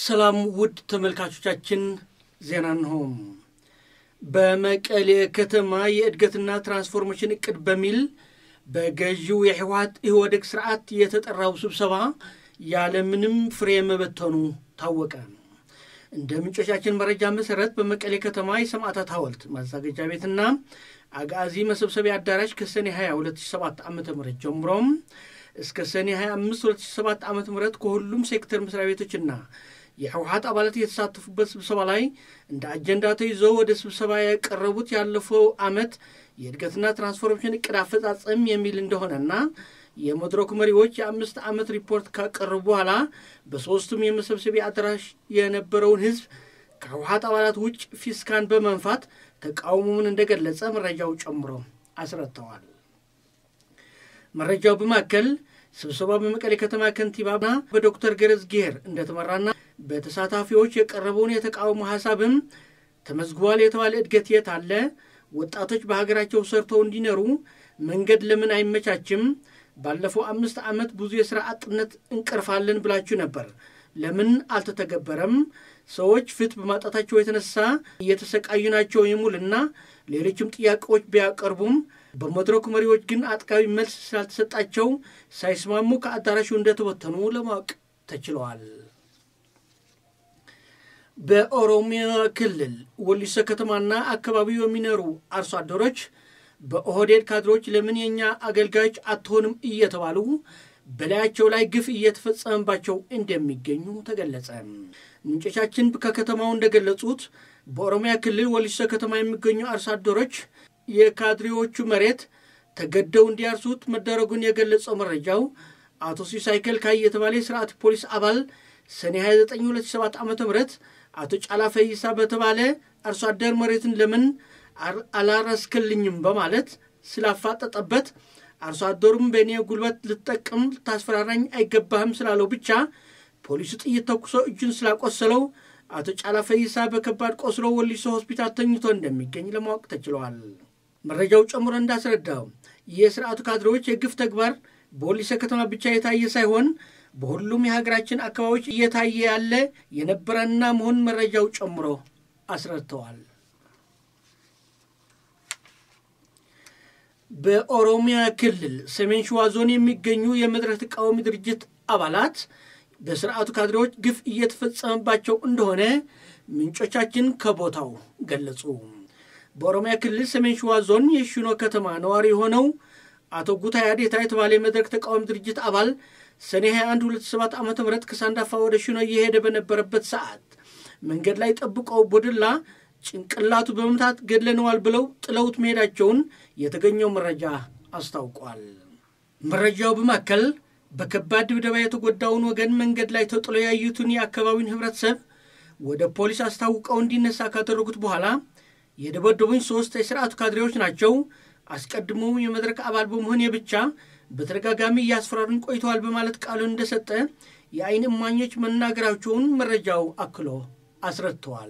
ሰላም ውድ ተመልካቾቻችን፣ ዜና እንሆም። በመቀሌ ከተማ የእድገትና ትራንስፎርሜሽን እቅድ በሚል በገዢው የህወሓት ኢህወዴግ ስርዓት የተጠራው ስብሰባ ያለምንም ፍሬ መበተኑ ታወቀ። እንደ ምንጮቻችን መረጃ መሰረት በመቀሌ ከተማ የሰማዕታት ሐውልት ማዘጋጃ ቤትና አጋዚ መሰብሰቢያ አዳራሽ ከሰኔ 20 2007 ዓ ም ጀምሮም እስከ ሰኔ 25 2007 ዓ ም ከሁሉም ሴክተር መስሪያ ቤቶችና የህወሓት አባላት የተሳተፉበት ስብሰባ ላይ እንደ አጀንዳ ተይዘው ወደ ስብሰባ ያቀረቡት ያለፈው ዓመት የእድገትና ትራንስፎርሜሽን እቅድ አፈጻጸም የሚል እንደሆነና የመድረኩ መሪዎች የአምስት ዓመት ሪፖርት ካቀረቡ በኋላ በሦስቱም የመሰብሰቢያ አዳራሽ የነበረውን ህዝብ ከህወሓት አባላት ውጭ ፊስካን በመንፋት ተቃውሞውን እንደገለጸ መረጃው ጨምሮ አስረድተዋል። መረጃው በማከል ስብሰባው በመቀሌ ከተማ ከንቲባና በዶክተር ገረዝ ጌር እንደተመራና በተሳታፊዎች የቀረበውን የተቃውሞ ሀሳብም ተመዝግቧል የተባለ እድገት የት አለ? ወጣቶች በሀገራቸው ሰርተው እንዲኖሩ መንገድ ለምን አይመቻችም? ባለፈው አምስት ዓመት ብዙ የሥራ አጥነት እንቀርፋለን ብላችሁ ነበር፣ ለምን አልተተገበረም? ሰዎች ፍትህ በማጣታቸው የተነሳ እየተሰቃዩ ናቸው የሚሉና ሌሎችም ጥያቄዎች ቢያቀርቡም በመድረኩ መሪዎች ግን አጥጋቢ መልስ ስላልተሰጣቸው ሳይስማሙ ከአዳራሹ እንደተበተኑ ለማወቅ ተችለዋል። በኦሮሚያ ክልል ወሊሶ ከተማና አካባቢው የሚኖሩ አርሶ አደሮች በኦህዴድ ካድሮች ለምን የእኛ አገልጋዮች አትሆንም እየተባሉ በላያቸው ላይ ግፍ እየተፈጸመባቸው እንደሚገኙ ተገለጸ። ምንጮቻችን ከከተማው እንደገለጹት በኦሮሚያ ክልል ወሊሶ ከተማ የሚገኙ አርሶ አደሮች የካድሬዎቹ መሬት ተገደው እንዲያርሱት መደረጉን የገለጸው መረጃው አቶ ሲሳይ ከልካይ የተባለ የስርዓት ፖሊስ አባል ሰኔ 29 2007 ዓ ም አቶ ጫላ ፈይሳ በተባለ አርሶ አደር መሬትን ለምን አላረስክልኝም በማለት ስላፋጠጠበት አርሶ አደሩም በእኔ ጉልበት ልትጠቅም ልታስፈራራኝ አይገባህም ስላለው ብቻ ፖሊሱ ጥይት ተኩሶ እጁን ስላቆሰለው አቶ ጫላ ፈይሳ በከባድ ቆስሎ ወሊሶ ሆስፒታል ተኝቶ እንደሚገኝ ለማወቅ ተችለዋል። መረጃው ጨምሮ እንዳስረዳው የስርዓቱ ካድሬዎች የግፍ ተግባር በወሊሶ ከተማ ብቻ የታየ ሳይሆን በሁሉም የሀገራችን አካባቢዎች እየታየ ያለ የነበረና መሆን መረጃው ጨምሮ አስረድተዋል። በኦሮሚያ ክልል ሰሜን ሸዋ ዞን የሚገኙ የመድረክ ተቃዋሚ ድርጅት አባላት በስርዓቱ ካድሬዎች ግፍ እየተፈጸመባቸው እንደሆነ ምንጮቻችን ከቦታው ገለጹ። በኦሮሚያ ክልል ሰሜን ሸዋ ዞን የሽኖ ከተማ ነዋሪ የሆነው አቶ ጉታ ያዴታ የተባለ የመድረክ ተቃዋሚ ድርጅት አባል ሰኔ 21 2007 ዓ ም ከሳንዳፋ ወደ ሽኖ እየሄደ በነበረበት ሰዓት መንገድ ላይ ጠብቀው ቦድላ ጭንቅላቱ በመምታት ገድለነዋል ብለው ጥለውት መሄዳቸውን የተገኘው መረጃ አስታውቋል። መረጃው በማከል በከባድ ድብደባ የተጎዳውን ወገን መንገድ ላይ ተጥሎ ያዩትን የአካባቢውን ህብረተሰብ ወደ ፖሊስ አስታውቀው እንዲነሳ ካደረጉት በኋላ የደበደቡኝ ሶስት የስርዓቱ ካድሬዎች ናቸው፣ አስቀድሞ የመድረክ አባል በመሆኔ ብቻ በተደጋጋሚ እያስፈራሩኝ ቆይተዋል በማለት ቃሉን እንደሰጠ የአይን እማኞች መናገራቸውን መረጃው አክሎ አስረድተዋል።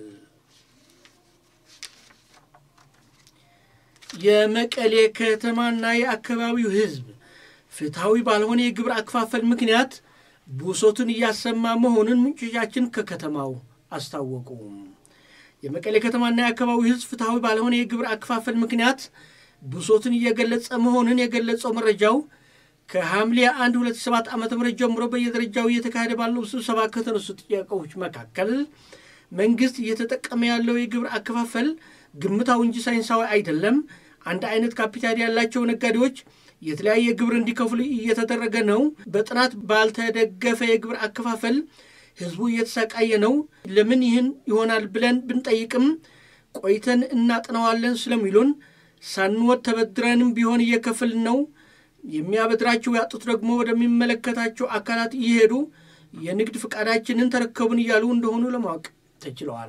የመቀሌ ከተማና የአካባቢው ህዝብ ፍትሐዊ ባልሆነ የግብር አከፋፈል ምክንያት ብሶቱን እያሰማ መሆኑን ምንጮቻችን ከከተማው አስታወቁ። የመቀሌ ከተማና የአካባቢው ህዝብ ፍትሐዊ ባልሆነ የግብር አከፋፈል ምክንያት ብሶቱን እየገለጸ መሆኑን የገለጸው መረጃው ከሐምሌ 1 2007 ዓ ም ጀምሮ በየደረጃው እየተካሄደ ባለው ስብሰባ ከተነሱ ጥያቄዎች መካከል መንግስት እየተጠቀመ ያለው የግብር አከፋፈል ግምታዊ እንጂ ሳይንሳዊ አይደለም። አንድ አይነት ካፒታል ያላቸው ነጋዴዎች የተለያየ ግብር እንዲከፍሉ እየተደረገ ነው። በጥናት ባልተደገፈ የግብር አከፋፈል ህዝቡ እየተሰቃየ ነው። ለምን ይህን ይሆናል ብለን ብንጠይቅም ቆይተን እናጥነዋለን ስለሚሉን ሳንወድ ተበድረንም ቢሆን እየከፍልን ነው። የሚያበድራቸው ያጡት ደግሞ ወደሚመለከታቸው አካላት እየሄዱ የንግድ ፈቃዳችንን ተረከቡን እያሉ እንደሆኑ ለማወቅ ተችለዋል።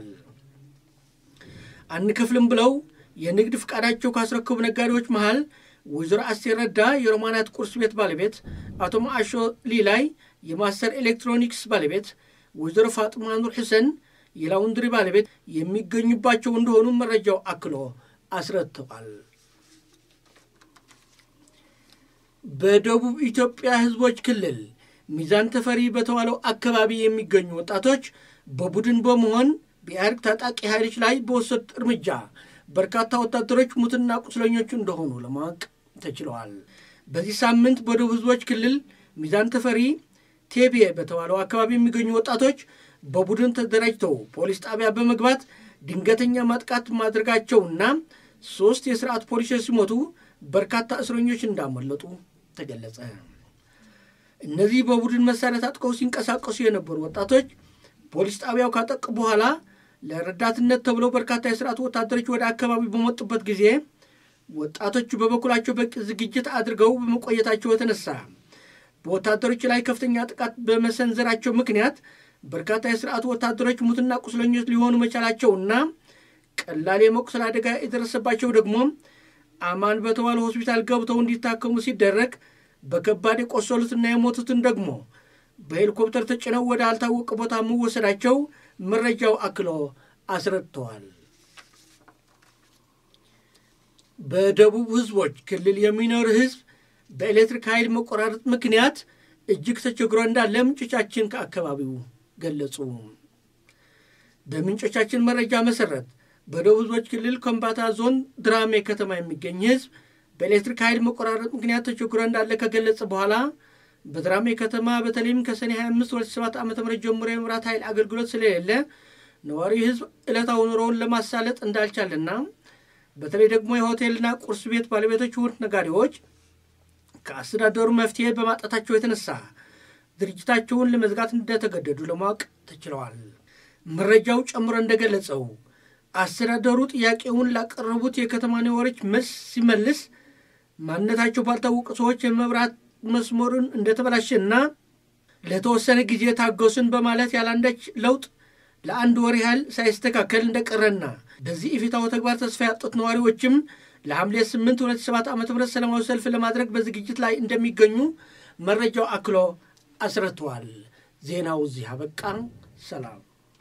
አንከፍልም ብለው የንግድ ፈቃዳቸው ካስረከቡ ነጋዴዎች መሃል ወይዘሮ አስቴር ረዳ የሮማናት ቁርስ ቤት ባለቤት፣ አቶ ማአሾ ሊላይ የማስተር ኤሌክትሮኒክስ ባለቤት፣ ወይዘሮ ፋጥማ ኑር ሕሰን የላውንድሪ ባለቤት የሚገኙባቸው እንደሆኑ መረጃው አክሎ አስረድተዋል። በደቡብ ኢትዮጵያ ህዝቦች ክልል ሚዛን ተፈሪ በተባለው አካባቢ የሚገኙ ወጣቶች በቡድን በመሆን በኢህአዴግ ታጣቂ ኃይሎች ላይ በወሰዱት እርምጃ በርካታ ወታደሮች ሙትና ቁስለኞቹ እንደሆኑ ለማወቅ ተችለዋል። በዚህ ሳምንት በደቡብ ህዝቦች ክልል ሚዛን ተፈሪ ቴቤ በተባለው አካባቢ የሚገኙ ወጣቶች በቡድን ተደራጅተው ፖሊስ ጣቢያ በመግባት ድንገተኛ ማጥቃት ማድረጋቸውና ሶስት የስርዓት ፖሊሶች ሲሞቱ በርካታ እስረኞች እንዳመለጡ ተገለጸ። እነዚህ በቡድን መሳሪያ ታጥቀው ሲንቀሳቀሱ የነበሩ ወጣቶች ፖሊስ ጣቢያው ካጠቁ በኋላ ለረዳትነት ተብለው በርካታ የስርዓቱ ወታደሮች ወደ አካባቢው በመጡበት ጊዜ ወጣቶቹ በበኩላቸው በቂ ዝግጅት አድርገው በመቆየታቸው የተነሳ በወታደሮች ላይ ከፍተኛ ጥቃት በመሰንዘራቸው ምክንያት በርካታ የስርዓቱ ወታደሮች ሙትና ቁስለኞች ሊሆኑ መቻላቸውና ቀላል የመቁሰል አደጋ የደረሰባቸው ደግሞ አማን በተባለ ሆስፒታል ገብተው እንዲታከሙ ሲደረግ በከባድ የቆሰሉትና የሞቱትን ደግሞ በሄሊኮፕተር ተጭነው ወደ አልታወቀ ቦታ መወሰዳቸው መረጃው አክሎ አስረድተዋል። በደቡብ ህዝቦች ክልል የሚኖር ህዝብ በኤሌክትሪክ ኃይል መቆራረጥ ምክንያት እጅግ ተቸግሮ እንዳለ ምንጮቻችን ከአካባቢው ገለጹ። በምንጮቻችን መረጃ መሰረት በደቡብ ህዝቦች ክልል ከምባታ ዞን ድራሜ ከተማ የሚገኝ ህዝብ በኤሌክትሪክ ኃይል መቆራረጥ ምክንያት ተቸግሮ እንዳለ ከገለጸ በኋላ በድራሜ ከተማ በተለይም ከሰኔ 25 2007 ዓ ም ጀምሮ የመብራት ኃይል አገልግሎት ስለሌለ ነዋሪ ህዝብ ዕለታዊ ኑሮውን ለማሳለጥ እንዳልቻለና በተለይ ደግሞ የሆቴልና ቁርስ ቤት ባለቤቶች ውድ ነጋዴዎች ከአስተዳደሩ መፍትሄ በማጣታቸው የተነሳ ድርጅታቸውን ለመዝጋት እንደተገደዱ ለማወቅ ተችለዋል። መረጃው ጨምሮ እንደገለጸው አስተዳደሩ ጥያቄውን ላቀረቡት የከተማ ነዋሪዎች መልስ ሲመልስ ማንነታቸው ባልታወቁ ሰዎች የመብራት መስመሩን እንደተበላሸና ለተወሰነ ጊዜ ታገሱን በማለት ያላንዳች ለውጥ ለአንድ ወር ያህል ሳይስተካከል እንደቀረና በዚህ ኢፍትሐዊ ተግባር ተስፋ ያጡት ነዋሪዎችም ለሐምሌ 8 2007 ዓ ም ሰላማዊ ሰልፍ ለማድረግ በዝግጅት ላይ እንደሚገኙ መረጃው አክሎ አስረድተዋል። ዜናው እዚህ አበቃ። ሰላም።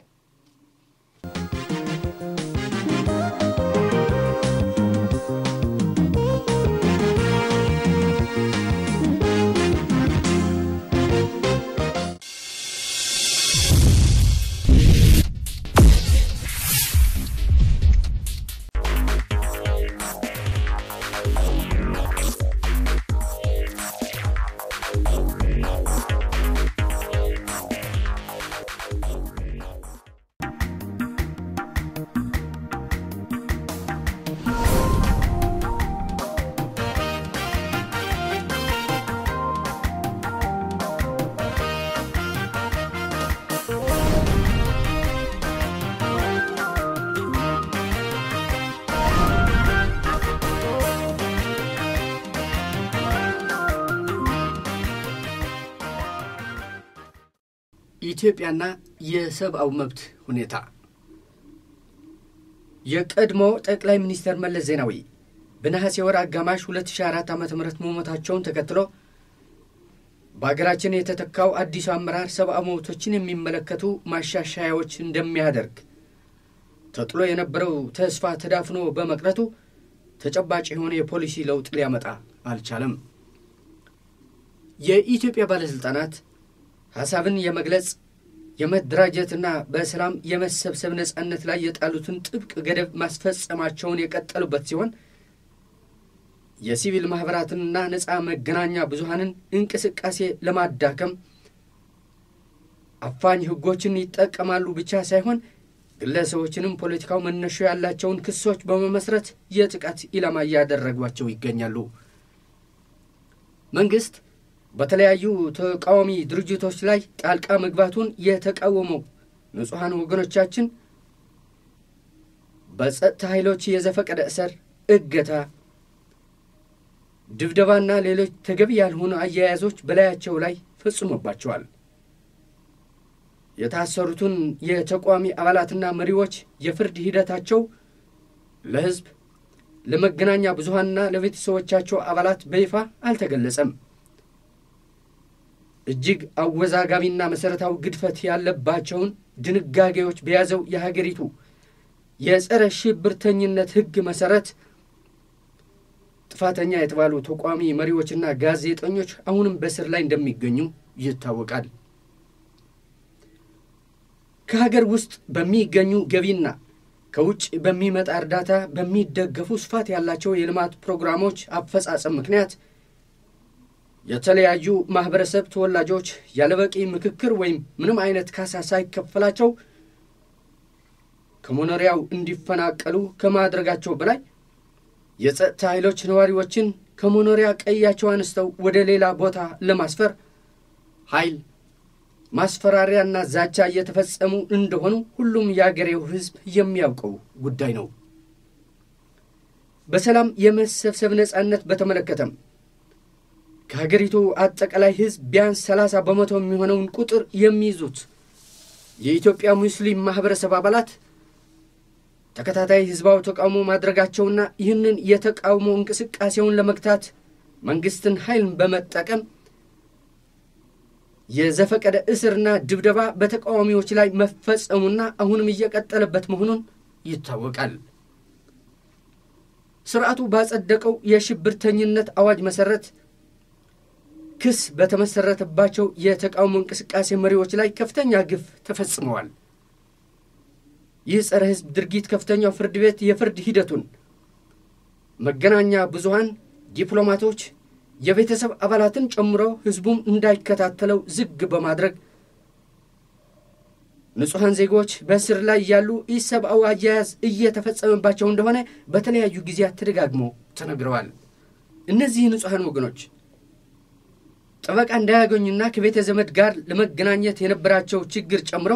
ኢትዮጵያና የሰብአዊ መብት ሁኔታ የቀድሞ ጠቅላይ ሚኒስትር መለስ ዜናዊ በነሐሴ ወር አጋማሽ 2004 ዓ ም መሞታቸውን ተከትሎ በአገራችን የተተካው አዲሱ አመራር ሰብአዊ መብቶችን የሚመለከቱ ማሻሻያዎች እንደሚያደርግ ተጥሎ የነበረው ተስፋ ተዳፍኖ በመቅረቱ ተጨባጭ የሆነ የፖሊሲ ለውጥ ሊያመጣ አልቻለም። የኢትዮጵያ ባለሥልጣናት ሐሳብን የመግለጽ የመደራጀትና በሰላም የመሰብሰብ ነጻነት ላይ የጣሉትን ጥብቅ ገደብ ማስፈጸማቸውን የቀጠሉበት ሲሆን የሲቪል ማኅበራትንና ነፃ መገናኛ ብዙሃንን እንቅስቃሴ ለማዳከም አፋኝ ሕጎችን ይጠቀማሉ ብቻ ሳይሆን ግለሰቦችንም ፖለቲካው መነሾ ያላቸውን ክሶች በመመስረት የጥቃት ኢላማ እያደረጓቸው ይገኛሉ። መንግሥት በተለያዩ ተቃዋሚ ድርጅቶች ላይ ጣልቃ መግባቱን የተቃወመው ንጹሐን ወገኖቻችን በጸጥታ ኃይሎች የዘፈቀደ እስር፣ እገታ፣ ድብደባና ሌሎች ተገቢ ያልሆኑ አያያዞች በላያቸው ላይ ፈጽሞባቸዋል። የታሰሩትን የተቃዋሚ አባላትና መሪዎች የፍርድ ሂደታቸው ለሕዝብ ለመገናኛ ብዙሃንና ለቤተሰቦቻቸው አባላት በይፋ አልተገለጸም። እጅግ አወዛጋቢና መሠረታዊ ግድፈት ያለባቸውን ድንጋጌዎች በያዘው የሀገሪቱ የጸረ ሽብርተኝነት ሕግ መሠረት ጥፋተኛ የተባሉ ተቋሚ መሪዎችና ጋዜጠኞች አሁንም በስር ላይ እንደሚገኙ ይታወቃል። ከሀገር ውስጥ በሚገኙ ገቢና ከውጭ በሚመጣ እርዳታ በሚደገፉ ስፋት ያላቸው የልማት ፕሮግራሞች አፈጻጸም ምክንያት የተለያዩ ማህበረሰብ ተወላጆች ያለበቂ ምክክር ወይም ምንም አይነት ካሳ ሳይከፈላቸው ከመኖሪያው እንዲፈናቀሉ ከማድረጋቸው በላይ የጸጥታ ኃይሎች ነዋሪዎችን ከመኖሪያ ቀያቸው አንስተው ወደ ሌላ ቦታ ለማስፈር ኃይል ማስፈራሪያና ዛቻ እየተፈጸሙ እንደሆኑ ሁሉም የአገሬው ሕዝብ የሚያውቀው ጉዳይ ነው። በሰላም የመሰብሰብ ነጻነት በተመለከተም ከሀገሪቱ አጠቃላይ ሕዝብ ቢያንስ 30 በመቶ የሚሆነውን ቁጥር የሚይዙት የኢትዮጵያ ሙስሊም ማኅበረሰብ አባላት ተከታታይ ሕዝባዊ ተቃውሞ ማድረጋቸውና ይህንን የተቃውሞ እንቅስቃሴውን ለመግታት መንግሥትን ኃይልን በመጠቀም የዘፈቀደ እስርና ድብደባ በተቃዋሚዎች ላይ መፈጸሙና አሁንም እየቀጠለበት መሆኑን ይታወቃል። ስርዓቱ ባጸደቀው የሽብርተኝነት አዋጅ መሠረት ክስ በተመሠረተባቸው የተቃውሞ እንቅስቃሴ መሪዎች ላይ ከፍተኛ ግፍ ተፈጽመዋል። ይህ ጸረ ሕዝብ ድርጊት ከፍተኛው ፍርድ ቤት የፍርድ ሂደቱን መገናኛ ብዙሃን፣ ዲፕሎማቶች የቤተሰብ አባላትን ጨምሮ ሕዝቡም እንዳይከታተለው ዝግ በማድረግ ንጹሐን ዜጎች በእስር ላይ ያሉ ኢሰብአዊ አያያዝ እየተፈጸመባቸው እንደሆነ በተለያዩ ጊዜያት ተደጋግሞ ተነግረዋል። እነዚህ ንጹሐን ወገኖች ጠበቃ እንዳያገኙና ከቤተ ዘመድ ጋር ለመገናኘት የነበራቸው ችግር ጨምሮ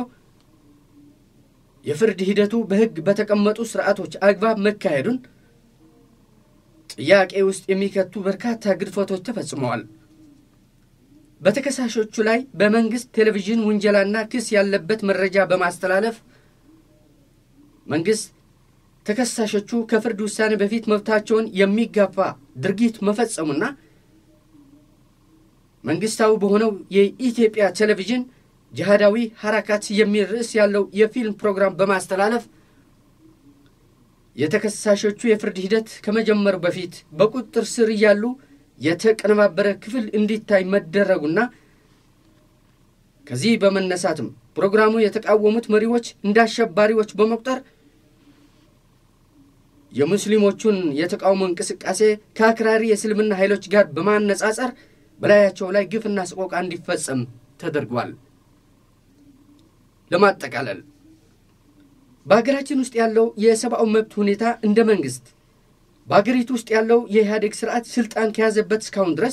የፍርድ ሂደቱ በሕግ በተቀመጡ ስርዓቶች አግባብ መካሄዱን ጥያቄ ውስጥ የሚከቱ በርካታ ግድፈቶች ተፈጽመዋል። በተከሳሾቹ ላይ በመንግሥት ቴሌቪዥን ውንጀላና ክስ ያለበት መረጃ በማስተላለፍ መንግሥት ተከሳሾቹ ከፍርድ ውሳኔ በፊት መብታቸውን የሚጋፋ ድርጊት መፈጸሙና መንግሥታዊ በሆነው የኢትዮጵያ ቴሌቪዥን ጅሃዳዊ ሐራካት የሚል ርዕስ ያለው የፊልም ፕሮግራም በማስተላለፍ የተከሳሾቹ የፍርድ ሂደት ከመጀመሩ በፊት በቁጥጥር ስር እያሉ የተቀነባበረ ክፍል እንዲታይ መደረጉና ከዚህ በመነሳትም ፕሮግራሙ የተቃወሙት መሪዎች እንደ አሸባሪዎች በመቁጠር የሙስሊሞቹን የተቃውሞ እንቅስቃሴ ከአክራሪ የእስልምና ኃይሎች ጋር በማነጻጸር በላያቸው ላይ ግፍና ስቆቃ እንዲፈጸም ተደርጓል። ለማጠቃለል በሀገራችን ውስጥ ያለው የሰብአዊ መብት ሁኔታ እንደ መንግስት በሀገሪቱ ውስጥ ያለው የኢህአዴግ ስርዓት ስልጣን ከያዘበት እስካሁን ድረስ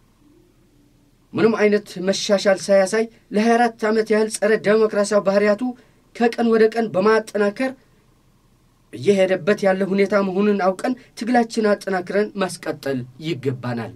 ምንም አይነት መሻሻል ሳያሳይ ለ24 ዓመት ያህል ጸረ ዴሞክራሲያዊ ባህሪያቱ ከቀን ወደ ቀን በማጠናከር እየሄደበት ያለ ሁኔታ መሆኑን አውቀን ትግላችን አጠናክረን ማስቀጠል ይገባናል።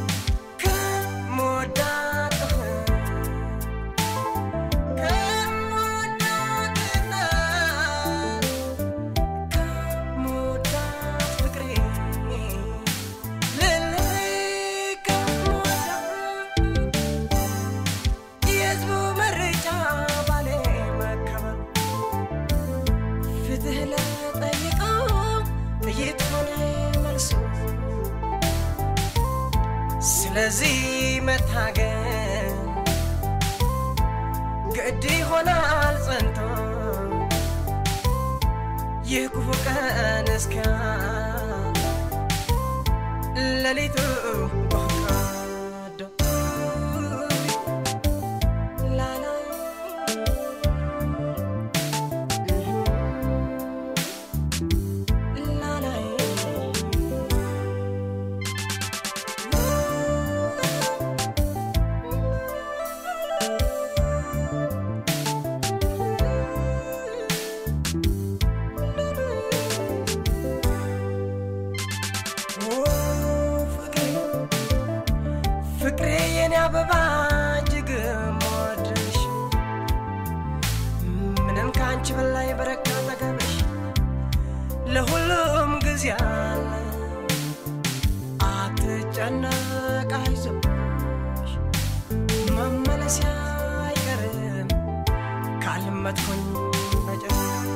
Come ስለዚህ መታገል ግድ ይሆናል ጸንቶ ይህ ክፉ ቀን እስኪ ሌሊቱ ወቃዶ ላላ ላላይ ፍቅሬ የኔ አበባ እጅግ የምወድሽ ምንም ከአንቺ በላይ በረካ ጠገብሽ ለሁሉም ጊዜ አለ አትጨነቅ አይዞሽ መመለስ አይቀርም ካልመትኩኝ በጭር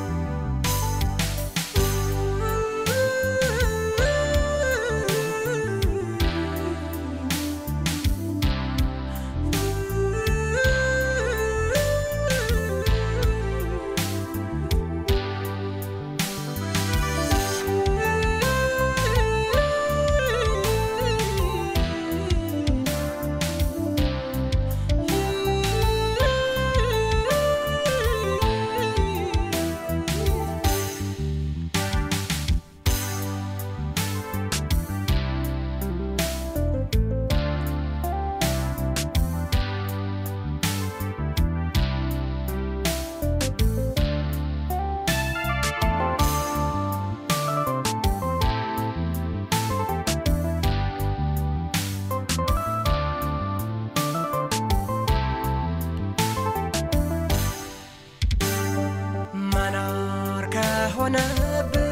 መኖር ከሆነብን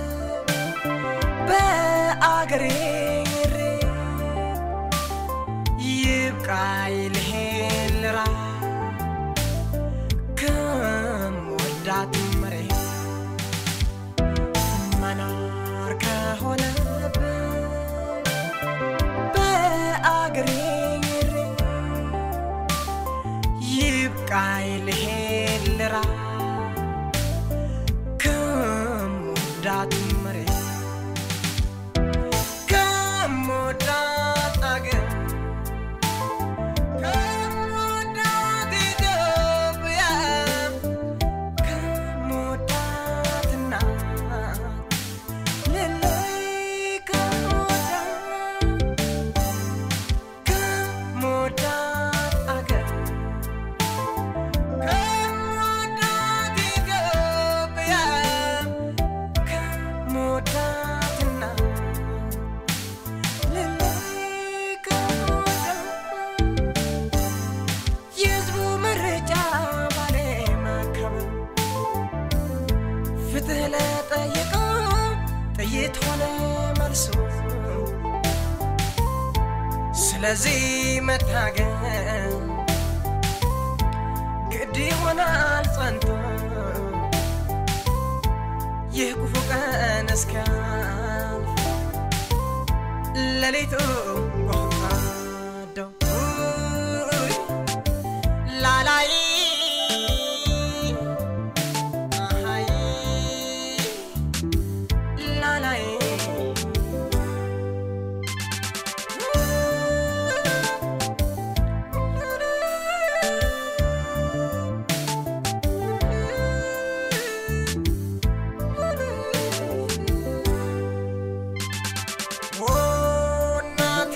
በአገሬ ሬ ይብቃይ ልሄድ ልራ ከምወዳት መሬት መኖር ከሆነብን በአገሬ ሬ ይብቃይ ልሄድ ልራ ከምወዳት መሬት ከምወዳት አገር ከምወዳት ኢትዮጵያ ከምወዳት እናት ልለይ ከምወዳት ከምወዳት አገር ከምወዳት ኢትዮጵያ ከምወዳት እናት ልለይ ከምወዳት የሕዝቡ ምርጫ ባሌ መከበር ፍትህ ለጠየቀው ጥይት ሆነ መልሱ ስለዚህ መታገል ግድ ይሆናል ጸንቶ ይህ ክፉ ቀን እስኪያልፍ ሌሊቱ ጎሃዶ ላላይ አሃይ ላላይ ኦ እናቴ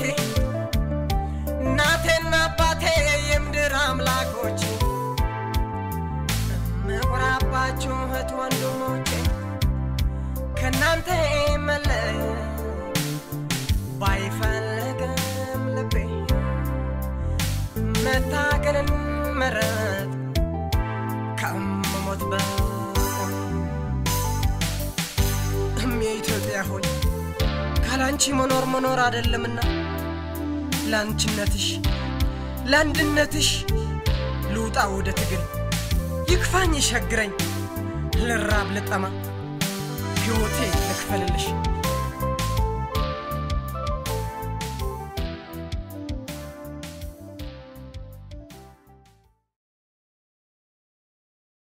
እናቴና አባቴ የምድር አምላኮች ምኩራባችሁ እህት ወንድሞቼ ከእናንተ መለየት ባይፈልግም ልቤ መታገልን መረጥ ከምሞት በቆም እም የኢትዮጵያ ሆይ ካላንቺ መኖር መኖር አይደለምና ለአንቺነትሽ ለአንድነትሽ ልውጣ ወደ ትግል ይክፋኝ ይሸግረኝ ልራብ ልጠማ ሕይወቴ ልክፈልልሽ